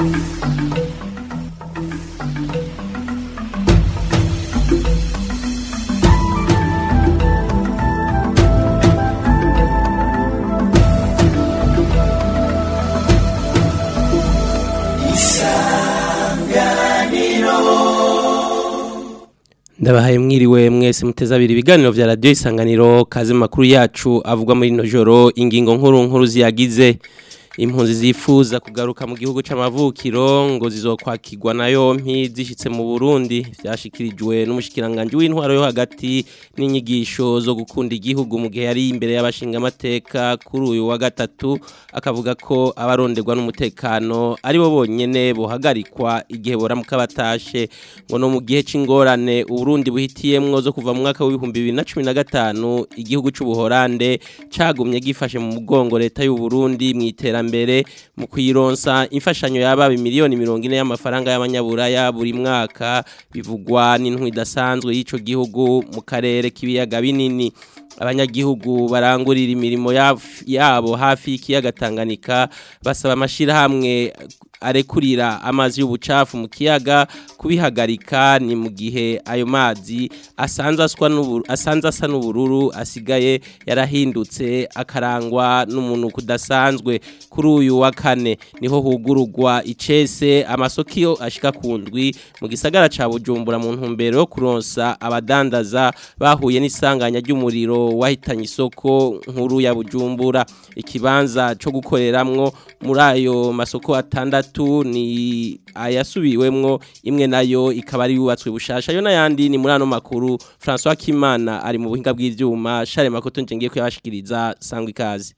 ndabahaye mwiriwe mwese muteze abiri ibiganiro vya radio isanganiro kaze mu makuru yacu avugwa muri no joro ingingo nkuru nkuru ziyagize impunzi zifuza kugaruka mu gihugu c'amavukiro ngo zizokwakirwa na yompi zishitse mu Burundi vyashikirijwe n'umushikiranganje w'intwaro yo hagati n'inyigisho zo gukunda igihugu mu gihe yari imbere y'abashinga amateka kuri uyu wa gatatu akavuga ko abaronderwa n'umutekano ari bo bonyene bohagarikwa igihe boramuka batashe ngo no mu gihe c'ingorane Uburundi buhitiyemwo zo kuva mu mwaka w'ibihumbi bibiri na cumi na gatanu igihugu c'ubuhorande cagumye gifashe mu mugongo leta y'u Burundi mw'iterambere mbere mu kuyironsa imfashanyo yaba miliyoni mirongo ine y'amafaranga y'abanyaburaya buri mwaka bivugwa n'intwi idasanzwe y'ico gihugu mu karere k'ibiyaga binini abanyagihugu barangurira imirimo yabo hafi y'ikiyaga Tanganyika basaba amashirahamwe arekurira amazi y'ubucafu mu kiyaga kubihagarika ni mu gihe ayo mazi asanzwe aswa n'uburu asanzwe asa n'ubururu asigaye yarahindutse akarangwa n'umuntu kudasanzwe kuri uyu wa kane niho hugurugwa icese amasoko ashika kundwi mu gisagara ca Bujumbura mu ntumbero yo kuronsa abadandaza bahuye n'isanganya ry'umuriro wahitanye isoko nkuru ya Bujumbura ikibanza co gukoreramwo muri ayo masoko atandatu gatatu ni ayasubiwemwo imwe nayo ikaba ari yubatswe bushasha yo nayandi ni muri ano makuru François Kimana ari mu buhinga bw'ivyuma Charles Makoto nje ngiye kuyabashikiriza sangwa ikaze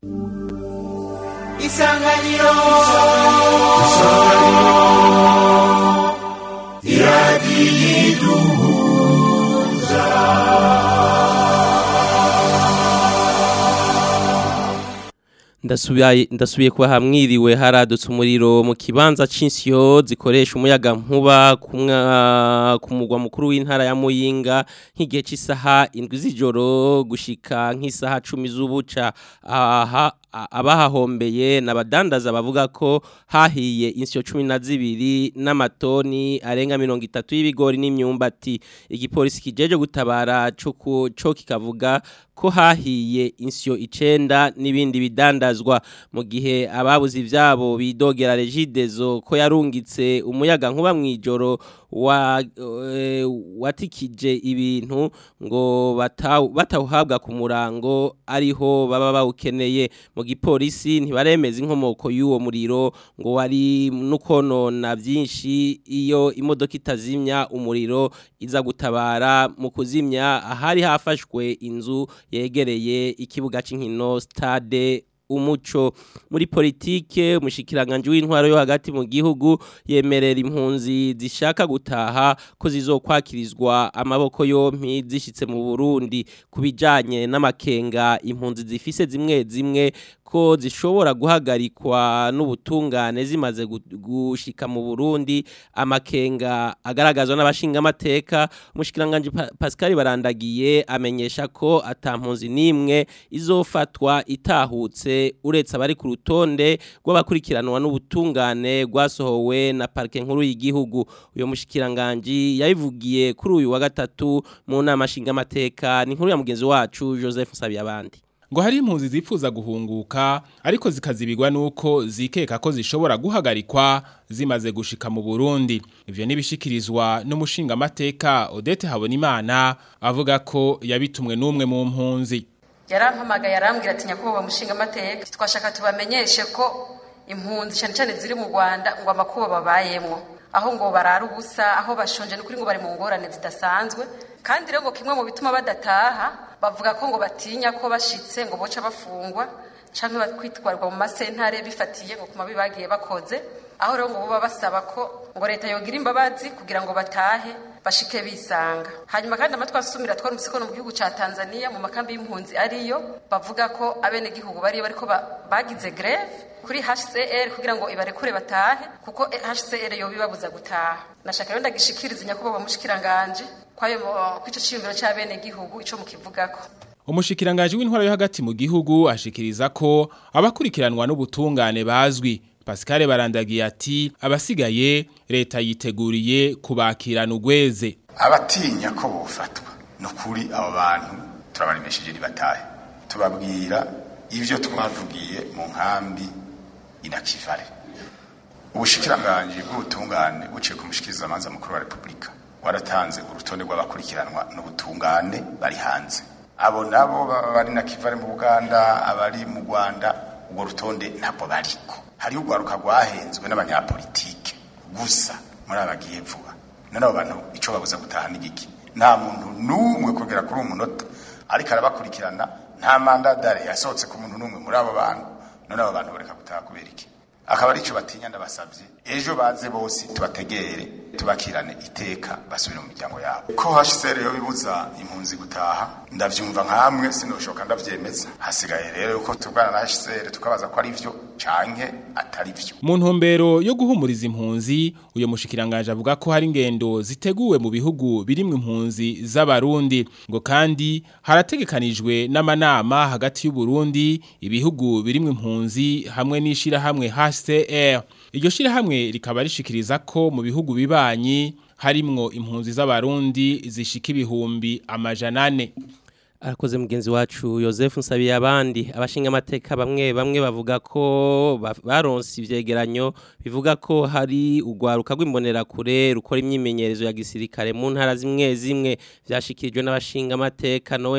Isanganiro Isanganiro ndasubiye ndasubiye kuba hamwiriwe haradutse umuriro mu kibanza c'insyo zikoresha umuyaga nkuba ku mugwa mukuru w'intara ya Muyinga nk'igihe cy'isaha indwi z'ijoro gushika nk'isaha 10 z'ubuca aha abahahombeye nabadandaza bavuga ko hahiye insyo 12 n'amatoni arenga 30 y'ibigori n'imyumbati igipolisi kijeje gutabara cyo cyo kikavuga ko hahiye insyo icenda n'ibindi bidandazwa mu gihe ababuze ivyabo bidogera regidezo ko yarungitse umuyaga nkuba mwijoro wa e, watikije ibintu ngo batawuhabwa ku murango ariho baba bawukeneye mu gipolisi ntibaremeza inkomoko y'uwo muriro ngo wari nukonona byinshi iyo imodoka itazimya umuriro iza gutabara mu kuzimya ahari hafashwe inzu yegereye ikibuga cy'inkino stade umuco muri politike umushikiranganje w'intwaro yo hagati mu gihugu yemerera impunzi zishaka gutaha ko zizokwakirizwa amaboko yompi zishitse mu Burundi kubijanye n'amakenga impunzi zifise zimwe zimwe ko zishobora guhagarikwa n'ubutungane zimaze gushika mu Burundi amakenga agaragazwa n'abashinga amateka umushikiranganje Pascal Barandagiye amenyesha ko atampunzi nimwe izofatwa itahutse uretse abari ku rutonde rw'abakurikiranwa n'ubutungane rwasohowe na parke nkuru y'igihugu uyo mushikiranganje yabivugiye kuri uyu wa gatatu mu nama nshinga amateka ni nkuru ya mugenzi wacu Joseph Sabiyabandi ngo hari impunzi zifuza guhunguka ariko zikazibigwa nuko zikeka ko zishobora guhagarikwa zimaze gushika mu Burundi ivyo nibishikirizwa n'umushinga amateka Odette Habonimana avuga ko yabitumwe n'umwe mu mpunzi yarampamagaye yarambwira ati nyakubahwa mushinga amateka twashaka tubamenyeshe ko impunzi cyane cyane ziri mu Rwanda ngo amakuba babayemwo aho ngo barara ubusa aho bashonje n'ukuri ngo bari mu ngorane zidasanzwe kandi rero ngo kimwe mu bituma badataha bavuga ko ngo batinya ko bashitse ngo boca bafungwa canke bakwitwarwa mu masentare bifatiye ngo kuma bibagiye bakoze aho rero ngo buba basaba ko ngo leta yogira imbabazi kugira ngo batahe bashike bisanga hanyuma kandi amatwa nsumira twarumvise ko no mu gihugu ca Tanzania mu makambi y'impunzi ariyo bavuga ko abene gihugu bariyo bariko bagize greve kuri HCR kugira ngo ibarekure batahe kuko HCR yo bibabuza gutaha nashaka rero ndagishikiriza nyakubahwa mushikiranganje kwayo kwico ciyumviro c'abene gihugu ico mukivugako umushikiranganje w'intwaro yo hagati mu gihugu ashikiriza ko abakurikiranwa n'ubutungane bazwi Pascal barandagiye ati abasigaye leta yiteguriye kubakirana ugweze abatinya ko bofatwa no kuri abo bantu turabaremesheje ribatahe tubabwira ivyo twavugiye mu nkambi inakivare ubushikiranganji bw'ubutungane buciye ku mushikirizamanza mukuru wa repubulika waratanze urutonde rw'abakurikiranwa n'ubutungane bari hanze abo nabo baba bari na kivare mu buganda abari mu rwanda urwo rutonde ntabwo bariko hariho urwaruka rwahenzwe n'abanyapolitike gusa muri abagiye vuba none abo bantu ico babuza gutaha n'igiki nta muntu n'umwe kugera kuri uwo munota ariko arabakurikirana nta mandadare yasohotse ku muntu n'umwe muri abo bantu none abo bantu bareka gutaha kubera iki akaba arico batinya ndabasavye ejo baze bose tubategere tubakirane iteka basubire mu miryango yabo ko HCR yo bibuza impunzi gutaha ndavyumva nkamwe sinoshoka ndavyemeza hasigaye rero yuko tubwana na HCR tukabaza ko ari vyo canke atari vyo mu ntumbero yo guhumuriza impunzi uyo mushikiranganje avuga ko hari ingendo ziteguwe mu bihugu birimwe impunzi z'abarundi ngo kandi harategekanijwe n'amanama hagati y'u Burundi ibihugu birimwe impunzi hamwe n'ishira hamwe HCR iryo shira hamwe rikaba rishikiriza ko mu bihugu bibanyi harimwo impunzi z'abarundi zishika ibihumbi amajana ane arakoze mugenzi wacu Joseph Nsabiye abandi abashinga amateka bamwe bamwe bavuga ko ba- baronse ivyegeranyo bivuga ko hari urwaruka rw'imbonera kure rukora imyimenyerezo ya gisirikare mu ntara zimwe zimwe vyashikirijwe n'abashinga amateka Noe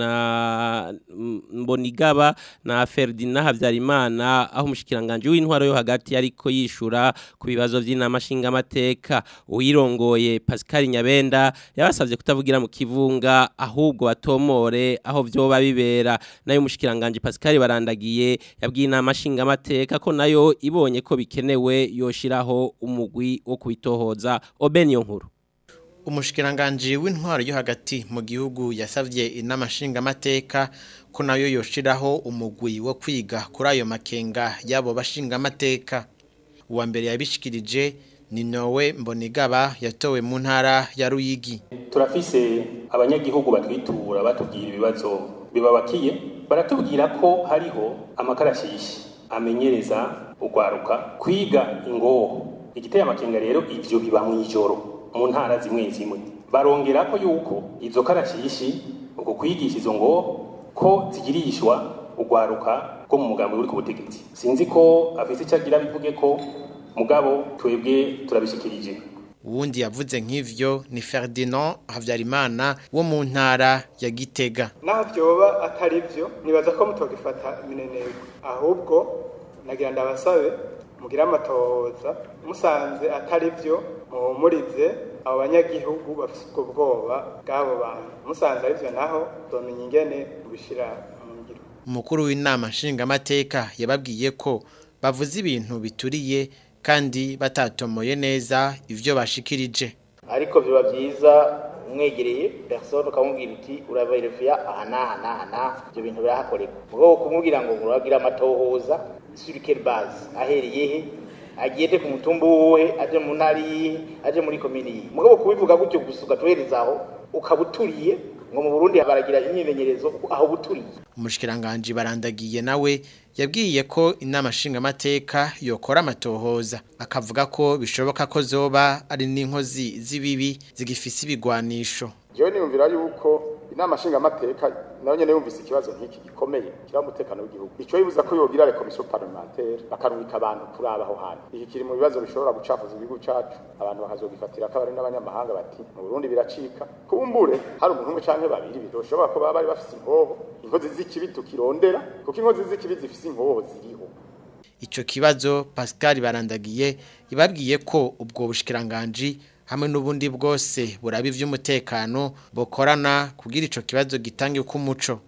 mbona M- mbonigaba na Ferdinand Havyarimana aho umushikiranganje w'intwaro yo hagati ariko yishura ku bibazo vy'inama shinga amateka uyirongoye Pascal Nyabenda yabasavye kutavugira mu kivunga ahubwo batomore aho vyoba bibera nayo umushikiranganje Pascal barandagiye yabwiye inama shinga amateka ko nayo ibonye ko bikenewe yoshiraho umugwi wo kubitohoza Obeniyo nkuru umushikiranganji w'intwaro yo hagati mu gihugu yasavye inama nshingamateka ko nayo yoshiraho umugwi wo kwiga kuri ayo makenga y'abo bashingamateka uwa mbere yabishikirije ni nowe mbonigaba yatowe mu ntara ya ruyigi turafise abanyagihugu batwitura batubwira ibibazo bibabakiye baratubwira ko hariho amakarashishi amenyereza urwaruka kwiga ingoho igiteye amakenga rero ivyo biba mw'ijoro mu ntara zimwe zimwe barongera ko yuko izo karashishi uko kwigisha izo ngoho ko zigirishwa urwaruka rwo mu mugambi uri ku butegetsi sinzi ko afise icyo agira bivuge ko mugabo twebwe turabishikirije uwundi yavuze nk'ivyo ni Ferdinand Havyarimana wo mu ntara ya Gitega naho byoba atari byo nibaza ko mutogifata mineneko ahubwo nagira ndabasabe mugire amatohoza musanze atari byo muhumurize abo banyagihugu bafite ubwo bwoba bw'abo bantu musanze ari byo naho domenya ingene mubishira mu ngiro umukuru w'inama nshingamateka yababwiye ko bavuze ibintu bituriye kandi batatomoye neza ivyo bashikirije ariko biba byiza umwegereye persone ukamubwira uti uraberefuya aha n'aha n'aha n'aha ibyo bintu birahakorerwa mu rwego kumubwira ngo urabwira amatohoza sur quelle base ahereye he agiye te ku mutumba uwuhe aje mu ntara yihe aje muri komini yihe mu rwego kubivuga gutyo gusa ugatuhereza aho ukaba uturiye ngo mu burundi baragira imyimenyerezo aho buturiye umushikiranganji barandagiye nawe yabwiye ko inama nshingamateka yokora amatohoza akavuga ko bishoboka ko zoba ari n'inkozi z'ibibi zigifise ibigwanisho jewe niyumvira yuko inama nshingamateka nayo nyene yumvise ikibazo nk'iki gikomeye kiri umutekano w'igihugu ico yibuza ko yogira le commission parlementaire bakarungika abantu kuraba aho hantu iki kiri mu bibazo bishobora gucafuza igihugu cacu abantu bakazogifatira ko abari n'abanyamahanga bati mu Burundi biracika kumbure hari umuntu umwe canke babiri bidoshobora ko baba bari bafise inkoho inkozi z'ikibi tukirondera kuko inkozi z'ikibi zifise inkoho ziriho ico kibazo Pascal barandagiye yababwiye ko ubwo bushikiranganji hamwe n'ubundi bwose buraba ivy'umutekano bokorana kugira ico kibazo gitange ku muco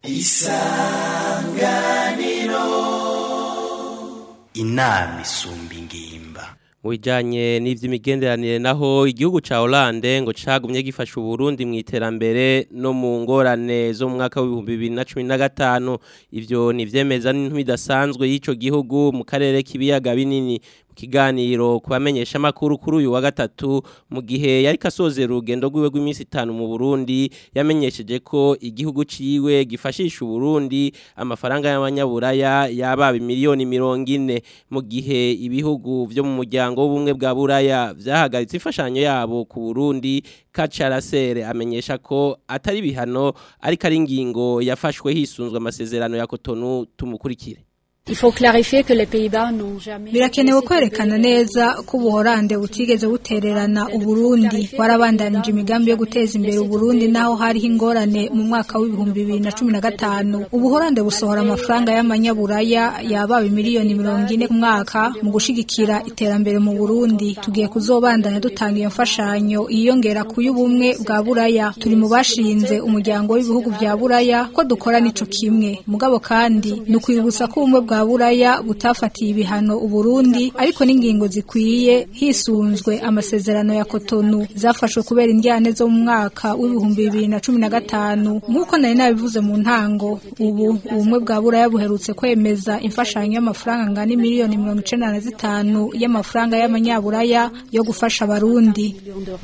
isanganiro inama isumba ingimba mu bijyanye n'iby'imigenderanire naho igihugu cya Hollande ngo cagumye gifasha uburundi mu iterambere no mu ngorane zo mu mwaka w'ibihumbi bibiri na cumi na gatanu ibyo ni ibyemeza n'intu bidasanzwe y'icyo gihugu mu karere k'ibiyaga binini mu kiganiro kubamenyesha makuru kuri uyu wa gatatu mu gihe yari kasozera urugendo rwiwe rw'iminsi itanu mu Burundi yamenyesheje ko igihugu ciwe gifashisha Burundi amafaranga y'abanyaburaya yaba miliyoni mirongo ine mu gihe ibihugu vyo mu muryango w'ubumwe bwa buraya vyahagaritse imfashanyo yabo ku Burundi Kacarasere amenyesha ko atari bihano ariko ari ingingo yafashwe hisunzwe amasezerano ya Cotonou tumukurikire birakenewe kwerekana neza ko ubuhorande butigeze butererana uburundi warabandanije imigambi yo guteza imbere uburundi naho hariho ingorane mu mwaka w'ibihumbi bibiri na cumi na gatanu ubuhorande busohora amafaranga y'amanyaburaya yabawe miliyoni mirongo ine ku mwaka mu gushigikira iterambere mu burundi tugiye kuzobandanya dutanga iyo mfashanyo yiyongera ku y'ubumwe bwa buraya turi mu bashinze umuryango w'ibihugu bya buraya ko dukora nico kimwe mugabo kandi ni ukwibutsa ko ubumwe bwa buraya butafatiye ibihano uburundi ariko n'ingingo zikwiye hisunzwe amasezerano ya kotonu zafashwe kubera indyane zo mu mwaka w'ibihumbi bibiri na cumi na gatanu nk'uko nari nabivuze mu ntango ubu ubumwe bwa buraya buherutse kwemeza imfashanyo y'amafaranga angana miliyoni mirongo icenda na zitanu y'amafaranga y'amanyaburaya yo gufasha abarundi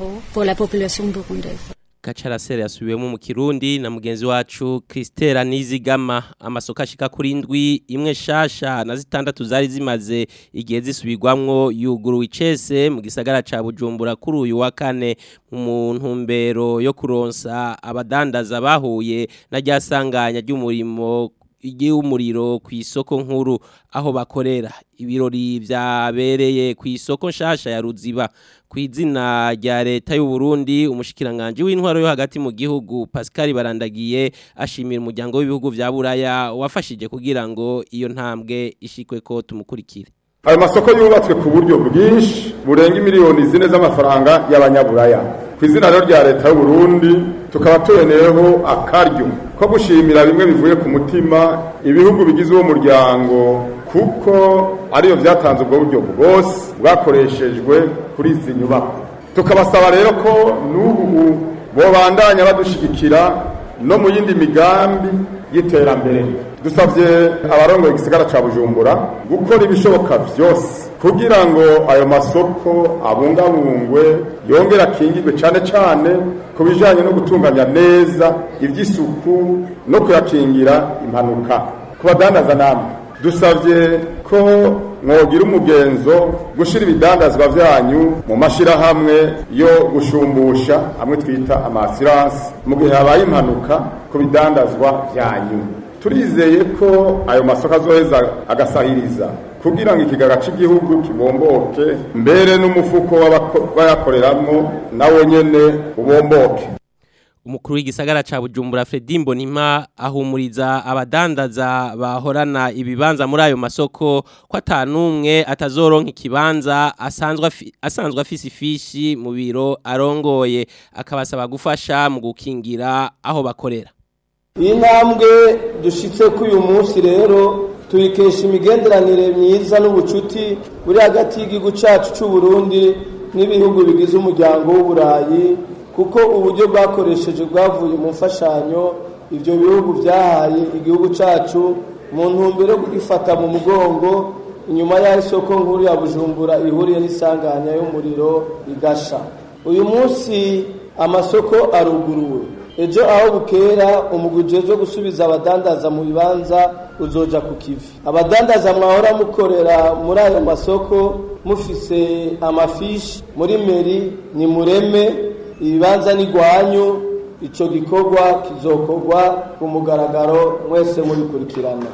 Kacarasere yasubiwemo mu Kirundi na mugenzi wacu Christela Nizigama amasoko ashika kuri indwi imwe shasha na zitandatu zari zimaze igihe zisubirwamwo yuguruwe icese mu gisagara ca Bujumbura kuri uyu wa kane mu ntumbero yo kuronsa abadandaza bahuye na ryasanganya ry'umurimo igiumuriro ku isoko nkuru aho bakorera ibirori vyabereye ku isoko nshasha ya Ruziba ku izina rya leta y'u Burundi umushikiranganje w'intwaro yo hagati mu gihugu Pascal Barandagiye ashimira umuryango w'ibihugu vya Buraya wafashije kugira ngo iyo ntambwe ishikwe ko tumukurikire ayo masoko yubatswe ku buryo bwinshi burenga miliyoni zine z'amafaranga y'abanyaburaya ku izina rero rya leta y'u Burundi tukaba tuboneyeho akaryo ko gushimira bimwe bivuye ku mutima ibihugu bigize uwo muryango kuko ariyo byatanze ubwo buryo bwose bwakoreshejwe kuri izi nyubako tukabasaba rero ko n'ubu bobandanya badushigikira no mu yindi migambi y'iterambere dusabye abarongoye igisigara ca bujumbura gukora ibishoboka vyose kugira ngo ayo masoko abungabungwe yongera akingirwe cane cane ku bijanye no gutunganya neza ivy'isuku no kuyakingira impanuka ku badandaza namwe dusabye ko mwogira umugenzo gushira ibidandazwa vyanyu mu mashirahamwe yo gushumbusha amwe twita amasiransi mu gihe habaye impanuka ku bidandazwa vyanyu turizeye ko ayo masoko azoheza agasahiriza kugira ngo ikigaga cy'igihugu kibomboke mbere n'umufuko w'abayakoreramo nawo nyene ubomboke umukuru w'igisagara ca Bujumbura Fredy Mbonima ahumuriza abadandaza bahorana ibibanza muri ayo masoko ko atanumwe atazoronka ikibanza asanzwe asanzwe afise ifishi mu biro arongoye akabasaba gufasha mu gukingira aho bakorera iyi ntambwe dushitse ko uyu munsi rero tuyikesha imigenderanire myiza n'ubucuti buri hagati y'igihugu cyacu cy'u Burundi n'ibihugu bigize umuryango w'uburayi kuko uburyo bwakoresheje bwavuye mu mfashanyo ibyo bihugu byahaye igihugu cyacu mu ntumbero yo kugifata mu mugongo inyuma y'aho isoko nkuru ya bujumbura ihuriye n'isanganya y'umuriro igasha uyu munsi amasoko aruguruwe ejo aho bukera umuguje wo gusubiza abadandaza mu bibanza uzoja ku kivi abadandaza mwahora mukorera muri ayo masoko mufise amafishi muri meri ni mureme ibibanza n'igwanyu icyo gikorwa kizokorwa ku mugaragaro mwese mubikurikirana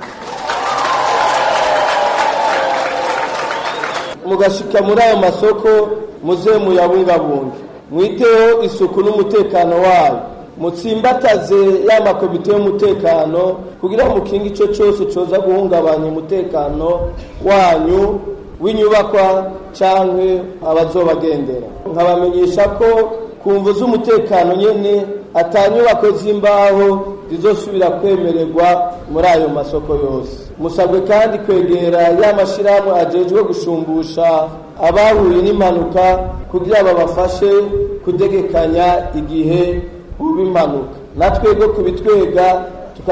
mugashika muri ayo masoko muze muyabungabunge mwiteho isuku n'umutekano wayo mutsimbataze ya makomite y'umutekano kugira ngo mukinge icyo cyose cyoza guhungabanya umutekano wanyu w'inyubakwa cyangwa abazobagendera nkabamenyesha ko ku mvu z'umutekano nyine atanyubako z'imbaho zizosubira kwemererwa muri ayo masoko yose musabwe kandi kwegera ya mashyirahamwe agejwe gushumbusha abahuye n'impanuka kugira babafashe kudegekanya igihe uba impanuka natwebwe kubitwega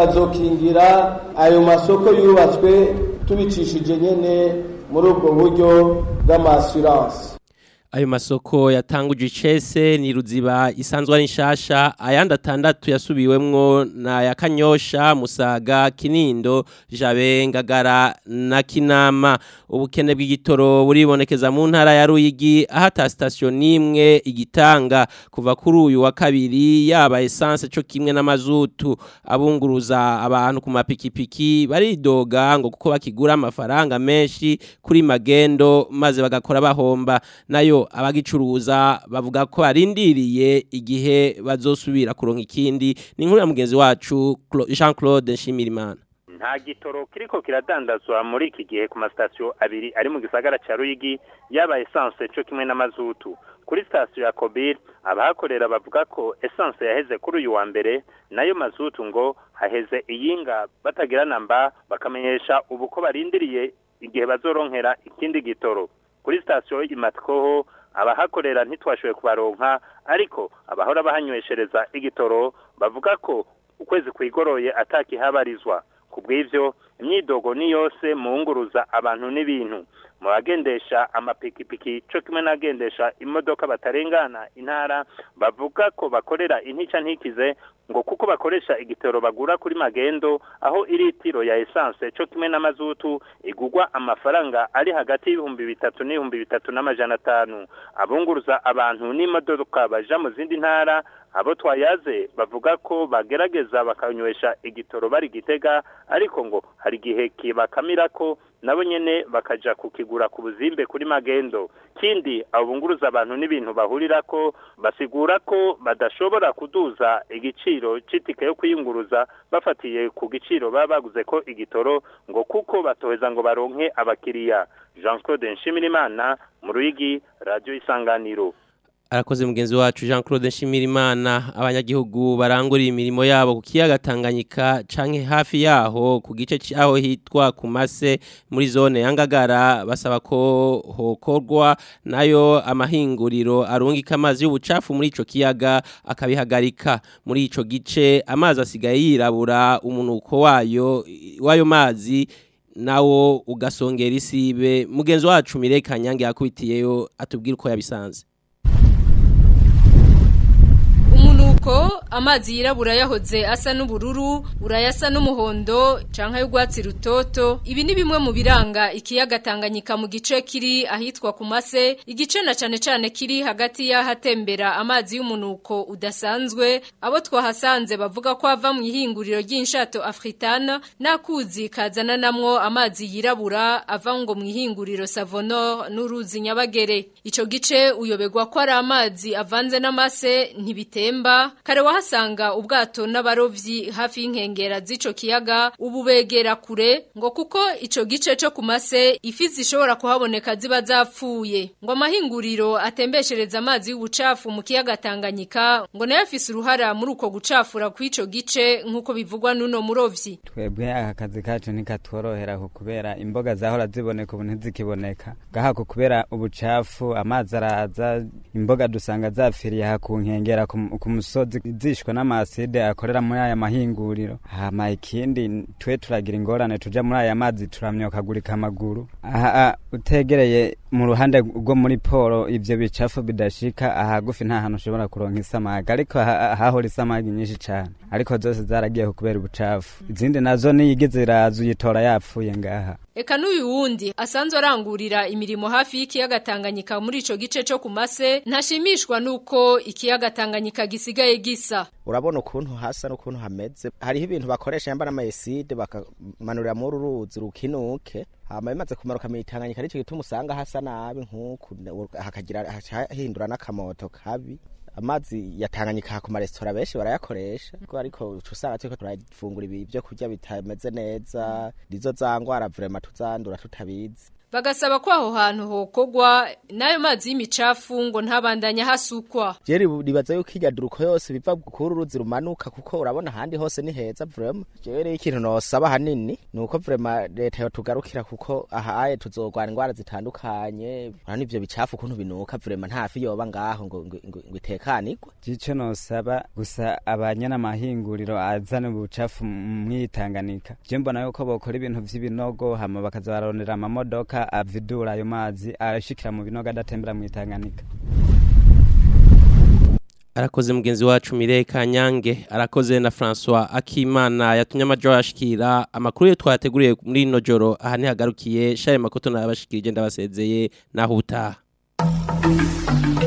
tukazokingira ayo masoko yubatswe tubicishije nyine muri ubwo buryo bw'amasuranse ayo masoko yatanguje icese ni ruziba isanzwe ari nshasha ayandi atandatu yasubiwemwo na ya kanyosha musaga kinindo jabe ngagara na kinama ubukene bw'igitoro buribonekeza mu ntara ya ruyigi aho ata sitasiyo n'imwe igitanga kuva kuri uyu wa kabiri yaba esanse cyo kimwe n'amazutu abunguruza abantu ku mapikipiki baridoga ngo kuko bakigura amafaranga menshi kuri magendo maze bagakora bahomba nayo abagicuruza bavuga ko barindiriye igihe bazosubira kuronka ikindi ni inkuru ya mugenzi wacu Jean Claude Nshimirimana nta gitoro kiriko kiradandazwa muri iki gihe ku masitasiyo abiri ari mu gisagara cya ruyigi yaba esanse cyo kimwe n'amazutu kuri sitasiyo ya kobiri abahakorera bavuga ko esanse yaheze kuri uyu wa mbere nayo mazutu ngo haheze iyinga batagira namba bakamenyesha ubu ko barindiriye igihe bazoronkera ikindi gitoro kuri sitasiyo imatikoho abahakorera ntitwashoboye kubaronka ariko abahora bahanyweshereza igitoro bavuga ko ukwezi kwigoroye atakihabarizwa ku bw'ibyo imyidogo ni yose muwunguruza abantu n'ibintu mu bagendesha amapikipiki cyo kimwe n'abagendesha imodoka batarengana intara bavuga ko bakorera intica ntikize ngo kuko bakoresha igitoro bagura kuri magendo aho iritiro ya esanse cyo kimwe n'amazutu igugwa amafaranga ari hagati y'ibihumbi bitatu n'ibihumbi bitatu n'amajana atanu abunguruza abantu n'imodoka baja mu zindi ntara abo twayaze bavuga ko bagerageza bakanywesha igitoro bari gitega ariko ngo hari igihe kibakamira ko nabo nyene bakaja kukigura ku buzimbe kuri magendo kindi abunguruza abantu n'ibintu bahurira ko basigura ko badashobora kuduza igiciro c'itike yo kwiyunguruza bafatiye ku giciro baba baguze ko igitoro ngo kuko batoheza ngo baronke abakiriya Jean Claude Nshimirimana mu Ruyigi Radio Isanganiro arakoze mugenzi wacu Jean Claude Nshimirimana abanyagihugu barangurira imirimo yabo ku kiyaga Tanganyika canke hafi yaho ku gice cyaho hitwa ku mase muri zone ya Ngagara basaba ko hokorwa nayo amahinguriro arungika amazi y'ubucafu muri ico kiyaga akabihagarika muri ico gice amazi asigaye yirabura umunuko wayo wayo mazi nawo ugasongera isibe mugenzi wacu Mireka Nyange yakubitiyeyo atubwira uko yabisanze umunuko amazi yirabura yahoze asa n'ubururu urayasa n'umuhondo canka y'urwatsi rutoto ibi ni bimwe mu biranga ikiyaga Tanganyika mu gice kiri ahitwa ku mase igice na cane cane kiri hagati y'ahatembera amazi y'umunuko udasanzwe abo twahasanze bavuga ko ava mu ihinguriro ry'inshato Africana nakuzi kazana namwo amazi yirabura ava ngo mu ihinguriro Savonor n'uruzi Nyabagere ico gice uyobegwa ko ari amazi avanze n'amase ntibitemba kare wahasanga ubwato n'abarovyi hafi y'inkengera z'ico kiyaga ubu begera kure ngo kuko ico gice cyo ku mase ifi zishobora kuhaboneka ziba zapfuye ngo amahinguriro atembeshereza amazi y'ubucafu mu kiyaga Tanganyika ngo nayo afise uruhara muri uko gucafura kw'ico gice nk'uko bivugwa n'uno murovyi twebwe aka kazi kacu ntikatworohera kubera imboga zahora ziboneka ubu ntizikiboneka gahako kubera ubucafu amazi araza imboga dusanga zapfiriye aha ku nkengera ku musozi zishwe n'amaside akorera muri aya mahinguriro hama ikindi twe turagira ingorane tuja muri aya mazi turamyokagurika amaguru aha utegereye mu ruhande rwo muri poro ivyo bicafu bidashika ahagufi nta hantu ushobora kuronka isamagi ariko hahora isamagi nyinshi cane ariko zose zaragiye kubera ubucafu izindi nazo niyigize iraza uyitora yapfuye ngaha Eka n'uyu wundi asanzwe arangurira imirimo hafi y'ikiyaga Tanganyika muri ico gice cyo ku mase ntashimishwa nuko ikiyaga Tanganyika gisigaye gisa urabona ukuntu hasa n'ukuntu hameze hariho ibintu bakoresha yamba n'amayeside bakamanurira muri uruzi rukinuke hama bimaze kumanuka mu Tanganyika nicyo gituma usanga hasa nabi nk'uku hakagira hahindura n'akamoto kabi amazi yatanganyika ku maresitora benshi barayakoresha ariko usanga turiko turafungura ibi byo kurya bitameze neza nizo za ngwara vrema tuzandura tutabizi bagasaba ko aho hantu hokogwa nayo mazi y'imicafu ngo ntabandanya hasukwa jeri ribaza yuko irya duruko yose biva kuri uruzi rumanuka kuko urabona ahandi hose ni heza vrema jeri ikintu nosaba hanini ni uko vrema leta yotugarukira kuko aha aye tuzogwana ingwara zitandukanye urabona ivyo bicafu ukuntu binuka vrema ntafi yoba ngaho ngo ngo itekanirwe jico nosaba gusa abanyana amahinguriro azana ubucafu mwitanganika je mbona yuko bokora ibintu vy'ibinogo hama bakaza barondera amamodoka kugira avidura ayo mazi arashikira mu binogo adatembera mu Tanganyika arakoze mugenzi wacu Mireye Kanyange arakoze na François Akimana yatumye amajo yashikira amakuru yo twateguriye muri ino joro aha ntihagarukiye share makoto nabashikirije ndabasezeye naho utaha